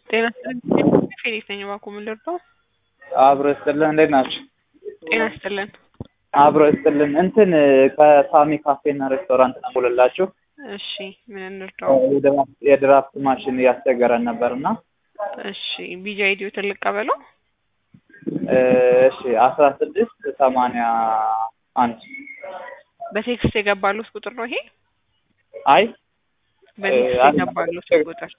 ጤና ይስጥልን ፌሊክስ ነኝ እባክዎ ምን ልርዳው? አብሮ ይስጥልን እንዴት ናችሁ? ጤና ይስጥልን አብሮ ይስጥልን እንትን ከሳሚ ካፌና ሬስቶራንት ነው የምውልላችሁ። እሺ ምን እንርዳው? የድራፍት ማሽን እያስቸገረን ነበር እና እሺ ቢጂ አይዲዮ ትልቅ ቀበለው እሺ አስራ ስድስት ሰማንያ አንድ በቴክስት የገባሉት ቁጥር ነው ይሄ? አይ በቴክስት አንድ የገባሉት ቁጥር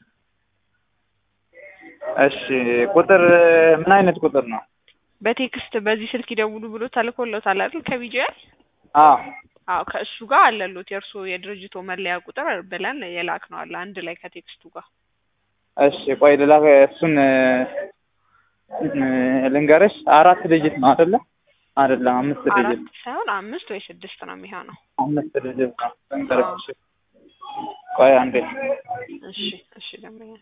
እሺ ቁጥር ምን አይነት ቁጥር ነው? በቴክስት በዚህ ስልክ ይደውሉ ብሎ ተልኮለታል አይደል? ከቢጂአይ አዎ አዎ ከእሱ ጋር አለሉት የእርሶ የድርጅቶ መለያ ቁጥር ብለን የላክ ነው አለ አንድ ላይ ከቴክስቱ ጋር እሺ ቆይ ልላ እሱን ልንገርሽ አራት ዲጂት ነው አይደለ? አይደለም አምስት ዲጂት አራት ሳይሆን አምስት ወይ ስድስት ነው የሚሆነው። አምስት ዲጂት ነው ልንገርሽ። ቆይ አንዴ እሺ እሺ ደንበኛ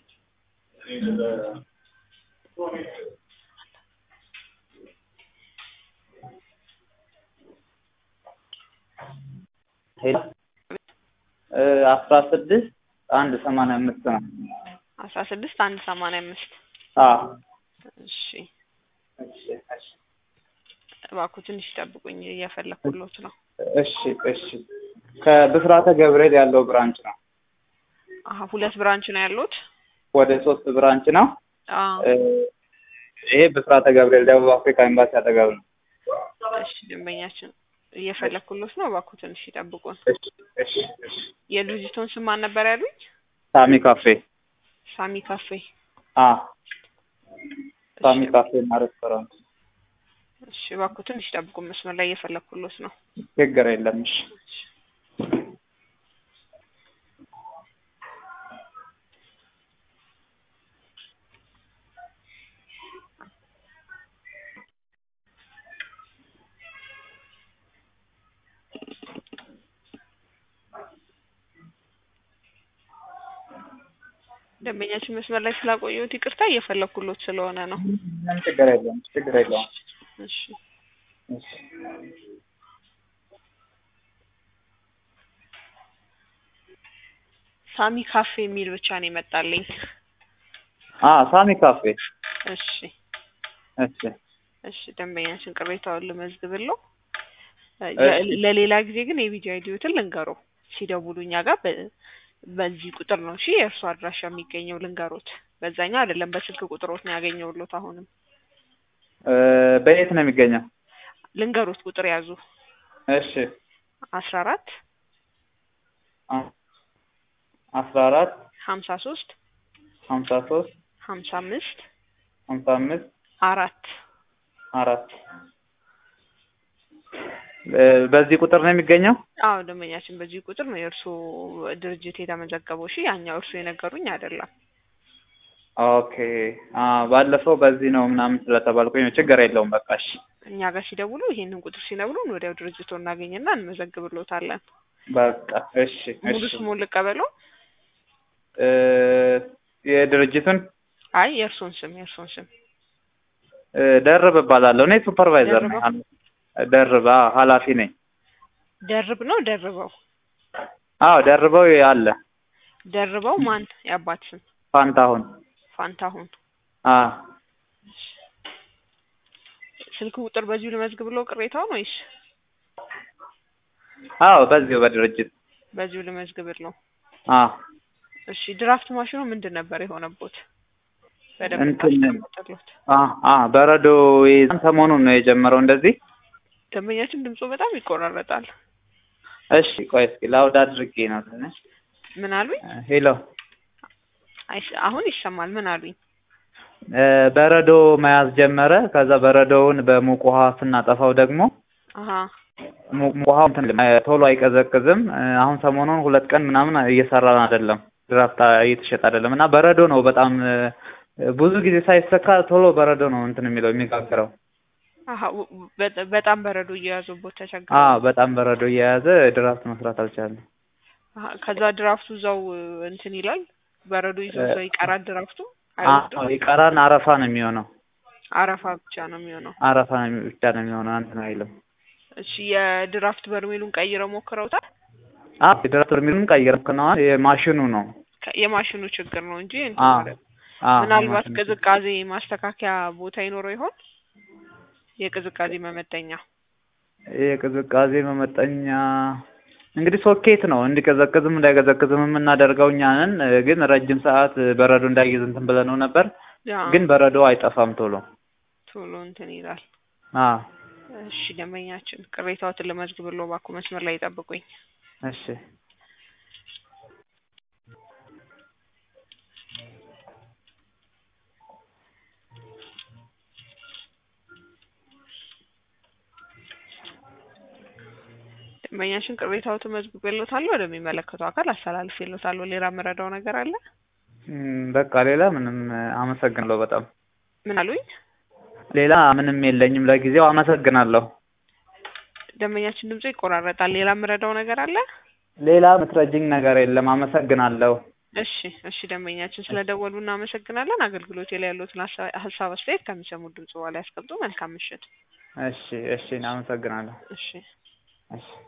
አስራ ስድስት አንድ ሰማንያ አምስት ነው። አስራ ስድስት አንድ ሰማንያ አምስት አዎ እሺ እሺ እሺ እባክዎ ትንሽ ይጠብቁኝ እየፈለኩሎት ነው። እሺ እሺ ከብስራተ ገብርኤል ያለው ብራንች ነው። አሀ ሁለት ብራንች ነው ያሉት? ወደ ሶስት ብራንች ነው። አዎ ይሄ ብስራተ ገብርኤል ደቡብ አፍሪካ ኤምባሲ አጠገብ ነው። እሺ ደንበኛችን እየፈለኩሎት ነው። እባክዎ ትንሽ ይጠብቁን። እሺ እሺ እሺ የድርጅቶን ስም ማን ነበር ያሉኝ? ሳሚ ካፌ ሳሚ ካፌ። አ ሳሚ ካፌ እና ሬስቶራንት እሺ እባክዎ ትንሽ ይጠብቁን። መስመር ላይ እየፈለኩሎት ነው። ችግር የለም። እሺ ደንበኛችን መስመር ላይ ስላቆየሁት ይቅርታ እየፈለኩሎት ስለሆነ ነው። ምንም ችግር የለም። ችግር የለውም። እሺ እሺ ሳሚ ካፌ የሚል ብቻ ነው የመጣልኝ። አ ሳሚ ካፌ እሺ እሺ እሺ ደንበኛችን ቅሬታውን ልመዝግብለው። ለ- ለሌላ ጊዜ ግን የቢጂ አይዲዮትን ልንገሮ ሲደውሉ እኛ ጋር በ- በዚህ ቁጥር ነው እሺ የእርሱ አድራሻ የሚገኘው ልንገሮት። በዛኛው አይደለም በስልክ ቁጥሮት ነው ያገኘውሎት። አሁንም እ በየት ነው የሚገኘው? ልንገሮት ቁጥር ያዙ እሺ አስራ አራት አ- አስራ አራት ሀምሳ ሶስት ሀምሳ ሶስት ሀምሳ አምስት ሀምሳ አምስት አራት አራት እ በዚህ ቁጥር ነው የሚገኘው? አዎ ደንበኛችን በዚህ ቁጥር ነው የእርሱ ድርጅት የተመዘገበው። እሺ ያኛው እርሱ የነገሩኝ አይደለም። ኦኬ አ ባለፈው በዚህ ነው ምናምን ስለተባልኩኝ ነው። ችግር የለውም በቃ እሺ እኛ ጋር ሲደውሉ ይሄንን ቁጥር ሲነግሩን ወዲያው ድርጅቶ እናገኝና እንመዘግብሎታለን። በቃ እሺ ሙሉ እሺ ስሙን ልቀበለው? እ የድርጅቱን አይ የእርሶን ስም የእርሶን ስም እ ደርብ እባላለሁ። እኔ ሱፐርቫይዘር ነኝ። ደርበው? ደርብ አዎ ኃላፊ ነኝ። ደርብ ነው ደርበው? አዎ ደርበው አለ ደርበው ማን የአባት ስም? ፋንታሁን ፋንታሁን። አ ስልክ ቁጥር በዚሁ ልመዝግብለው ቅሬታውን ወይስ አዎ በዚሁ በድርጅት በዚሁ ልመዝግብለው? አ እሺ ድራፍት ማሽኑ ምንድን ነበር የሆነቦት? በደንብ እንትን ታስቀምጥሎት። አ አ በረዶ ይዘን ሰሞኑን ነው የጀመረው እንደዚህ። ደንበኛችን ድምፁ በጣም ይቆራረጣል። እሺ ቆይ እስኪ ላውድ አድርጌ ነው ትንሽ። ምን አሉኝ? ሄሎ አይስ- አሁን ይሰማል። ምን አሉኝ? እ በረዶ መያዝ ጀመረ። ከዛ በረዶውን በሙቅ ውሃ ስናጠፋው ደግሞ አሀ ሙቅ ውሃው እንትን እ ቶሎ አይቀዘቅዝም። እ አሁን ሰሞኑን ሁለት ቀን ምናምን እየሰራን አይደለም፣ ድራፍት እየተሸጠ አይደለም እና በረዶ ነው በጣም እ ብዙ ጊዜ ሳይሰካ ቶሎ በረዶ ነው እንትን የሚለው የሚጋግረው። አሀ ው- በ- በጣም በረዶ እየያዙቦት ተቸግረ አ በጣም በረዶ እየያዘ ድራፍት መስራት አልቻለም። አሀ ከዛ ድራፍቱ እዛው እንትን ይላል። በረዶ ይዞ እዛው ይቀራል ድራፍቱ አ አይወስድም። ይቀራን አረፋ ነው የሚሆነው። አረፋ ብቻ ነው የሚሆነው። አረፋ ነው የሚ- ብቻ ነው የሚሆነው እንትን አይልም። እሺ የድራፍት በርሜሉን ቀይረው ሞክረውታል? አ የድራፍት በርሜሉን ቀይረን ከነዋ የማሽኑ ነው ከ- የማሽኑ ችግር ነው እንጂ እንትን አ ማለት አዎ ምናልባት ማሽን ቅዝቃዜ ማስተካከያ ቦታ ይኖረው ይሆን? የቅዝቃዜ መመጠኛ የቅዝቃዜ መመጠኛ እንግዲህ ሶኬት ነው እንዲቀዘቅዝም እንዳይቀዘቅዝም የምናደርገው እኛ ነን። ግን ረጅም ሰዓት በረዶ እንዳይይዝ እንትን ብለነው ነበር። ያ ግን በረዶ አይጠፋም ቶሎ። ቶሎ እንትን ይላል። አዎ እሺ ደንበኛችን ቅሬታዎትን ልመዝግብልዎ እባክዎ መስመር ላይ ይጠብቁኝ። እሺ ደንበኛችን ቅሬታዎትን መዝግቤልዎታለሁ ወደሚመለከተው አካል አስተላልፌልዎታለሁ። ሌላ የምረዳው ነገር አለ? እም፣ በቃ ሌላ ምንም አመሰግናለሁ በጣም ምን አሉኝ? ሌላ ምንም የለኝም ለጊዜው አመሰግናለሁ። ደንበኛችን ድምፁ ይቆራረጣል። ሌላ የምረዳው ነገር አለ? ሌላ የምትረጅኝ ነገር የለም አመሰግናለሁ። እሺ እሺ ደንበኛችን ስለደወሉ እናመሰግናለን። አገልግሎቴ ላይ ያሉትን ሀሳ- ሀሳብ አስተያየት ከሚሰሙት ድምጽ በኋላ ያስቀምጡ። መልካም ምሽት። እሺ እሺ አመሰግናለሁ። እሺ እሺ